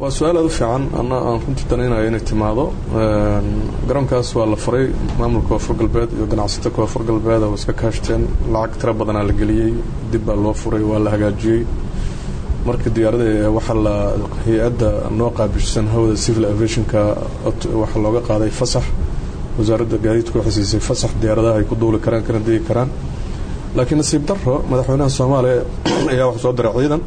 waa su-aal aada u fiican ana aan runtii danaynayo inay timaado garoonkaas waa la furay maamulka koonfur galbeed iyo ganacsato koonfur galbeed oo iska kaashteen lacag tiro badanaa la geliyey dib baa loo furay waa la hagaajiyey marka diyaarada waxaa la hay-adda noo qaabishan hawada civil aviationka waxaa looga qaaday fasax wasaaradda gaadiidku waxay siisay fasax diyaaradaha ay ku duuli karaan kana degi karaan laakiin nasiib daro madaxweynaha soomaaliya ayaa wax soo diray ciidan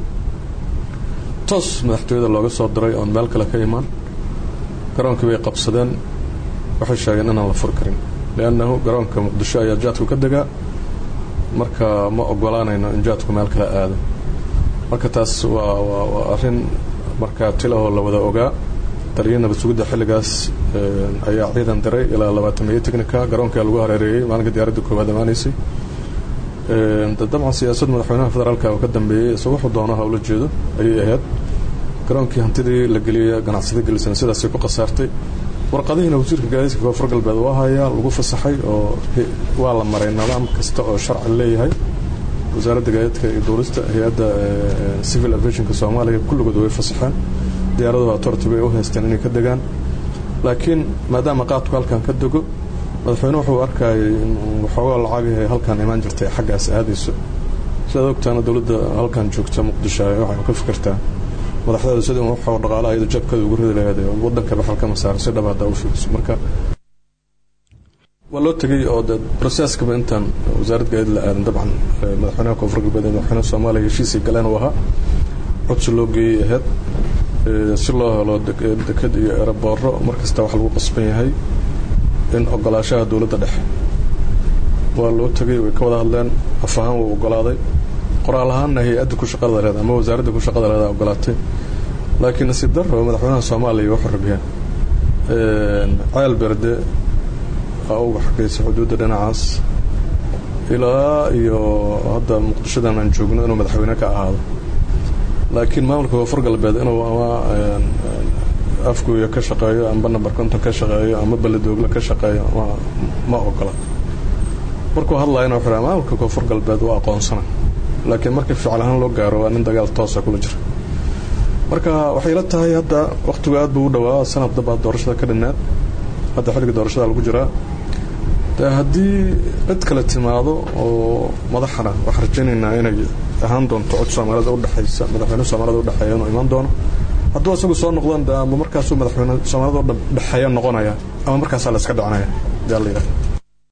toos madaxtooyada looga soo diray oon meel kale ka imaan garoonkii bay qabsadeen waxay sheegeen inaan la furi karin liannahu garoonka muqdisho ayaa jaadku ka degaa marka ma ogolaanayno in jaadku meel kale aado marka taas waa waa waa arrin markaa tilahoo la wada ogaa taliya nabad sugidda xilligaas ayaa ciidan diray ilaa labaatan meyo technica garoonkaa lagu hareereeyey maalinka diyaaradda koowaad amaanaysay dabcan siyaasad madaxweynaha federaalka oo ka dambeeyey isagoo wuxuu doono hawla jeedo ayay ahayd garoonkii hantidii la geliyay ganacsada gelisana sidaasay ku khasaartay warqadihiina wasiirka gaadiidka koonfur galbeed waa hayaa lagu fasaxay oo waa la maray nidaam kasta oo sharci leeyahay wasaaradda gaadiidka iyo duulista hay-adda civil aviationka soomaaliya kulligood way fasaxeen diyaaradaha authority bay u haysteen inay ka degaan laakiin maadaama qaadku halkan ka dego madaxweyne wuxuu arkayay in waxoogaa lacagaha halkaan imaan jirtay xaggaas aadayso sidaad ogtaana dowladda halkan joogta muqdisho waxay ka fikirtaa madaxdeeda sida waxoo dhaqaalaha iyada jabkeeda ugu ridi lahayd wadanka baxal ka masaaro si dhab haddaa u fiiriso marka waa loo tegay oo de processkaba intaan wasaaradda gaadiid la aadan dabcan madaxweynaha koonfur galbeed ee madaxweynaha soomaaliya heshiisay galeen uu ahaa codsi loo geeyey ahayd si loo helo deked iyo eerabooro markasta wax lagu qasban yahay in ogolaashaha dowladda dhexe waa loo tegay way ka wada hadleen af ahaan wuu ogolaaday qoraal ahaanna hay-adda ku shaqada leeda ama wasaaradda ku shaqada leeda ogolaatay laakiin nasiib daro madaxweynaha soomaaliya wuxuu rabiyeen ceel berde aa uga xagaysa xuduudda dhinacaas ilaa iyo hadda muqdishodan aan joogno inuu madaxweyne ka ahaado laakiin maamulka koonfur galbeed inuu ama afgooya ka shaqeeyo amba namber konton ka shaqeeyo ama baledoogle ka shaqeeyo ma ma ogola markuu hadlayana wuxuu maamulka koonfur galbeed waa aqoonsana laakiin marka ficil ahaan loo gaaro waa nin dagaal toosa kula jira marka waxay la tahay hadda wakhtigu aad buu u dhawaa sanad dabaad doorashada ka dhinnaad hadda xilliga doorashada lagu jiraa de haddii cid kale timaado oo madaxana waxaan rajaynaynaa inay ahaan doonto cod soomaalida udhexaysa madaxweyne soomaalida udhexeeya inuu imaan doono hadduu isagu soo noqdaan de ama markaasuu madaxweyne soomaalida udhexeeya noqonaya ama markaasaa la iska dhicinaya yaa la yidhaha